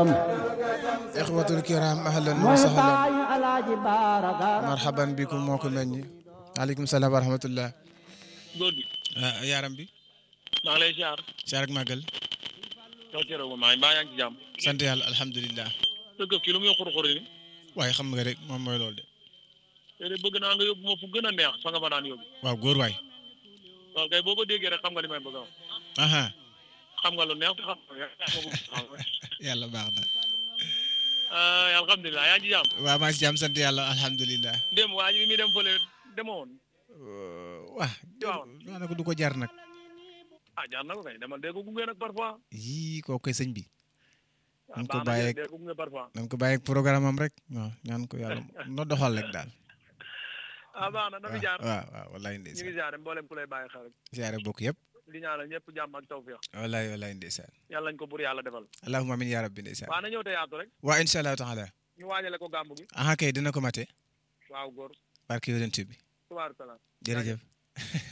gërëm ixwatul kiram ahlan wa mooy sahlan baayu alaaji baaraka marhaban bikum moo ko meññ aleykum salaam wa rahmatullah góor gi ah yaaram bi maa ngi lay ziar saar ak màggal yow cere wu maa mbaa yaa ngi ci jàmm sant yàlla alhamdulilah sa këf ki lu muy xur-xuri ni waaye xam nga rek moom mooy loolu de te de bëgg naa nga yóbbu ma fu gën a neex fa nga ma daan yóbbu waaw góor waay waaw kay boo ko déggee rek xam nga li may bëgg a wax aha xam nga lu neex te xam nga yàlla baax na ah alhamdulilah yaa ngi ci jàmm waaw maa ngi si jàmm sant yàlla alhamdulilah dem waa ji bi muy dem fële demoon waa waaw daanaka du ko jar nag ah jaar na ko kay demal dee ko gunge nag parfois yii koo koy sëñ bi ah nañ ko baax na bàyyeeg dee ko gunge parfois nañ ko bàyyeeg programme am rek waaw ñaan ko yàlla no doxal rek daal ah baax na na fi jaar waaw waaw wallaay ñu ngi ndeysaan jaare mboolem ku lay bàyyi xel rek siyaare bokk yëpp di ñaanal ñëpp jàmm ak tawfiq wallaay wallaay ndeysaan yàlla nañ ko bur yàlla defal allahumma amin ya rabbi ndeysaan waa na ñëw te yaatu rek waa insha allahu taala ñu waajale ko gàmmu gi aha kay dina ko mate waaw góor barke yonent bi subaaru salaam jërëjëf